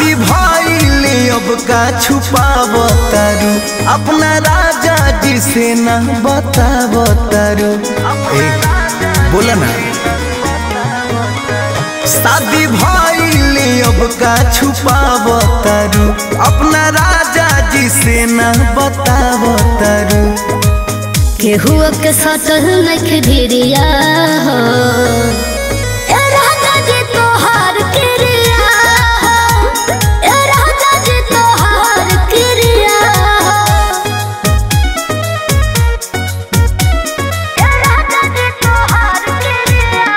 शादी भइले अब का छुपाव तारू अपना राजा जी से ना बताव तारू ए, बोला ना शादी भइले अब का छुपाव तारू अपना राजा जी से ना बताव तारू केहू के सटल नख भिरिया हो ए राजा जी तोहार क्रिया हो ए राजा जी तोहार क्रिया हो ए राजा जी तोहार क्रिया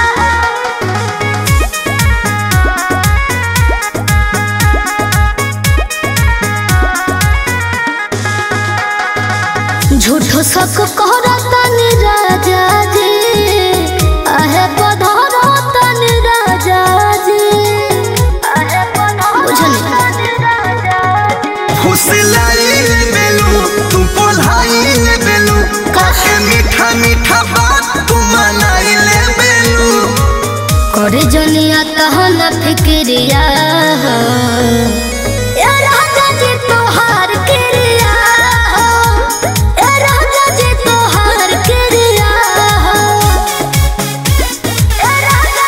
झूठो सक कहरतन राजा जी आहे बधरतन राजा जी आहे बधरतन राजा जी फुसलाई बेलू तू पोलाई बेलू काहे मीठा मीठा बात तू मनाई ले बेलू करे जनिया तहन फिक्रिया हो ए राजा जी तोहार क्रिया हो ए राजा जी तोहार क्रिया हो ए राजा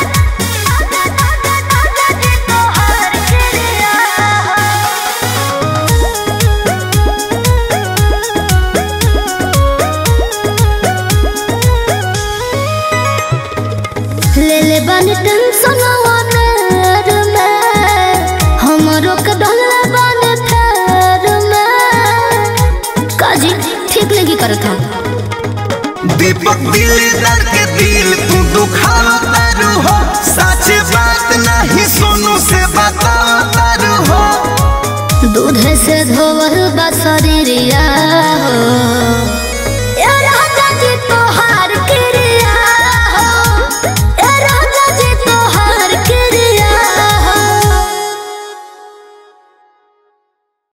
राजा जी तोहार क्रिया हो ले ले बानी टेंशन वानर में हमरो के डोले बानी फेर में काजी ठीक नहीं करत हम दीपक दिलदार के दिल तू दुखा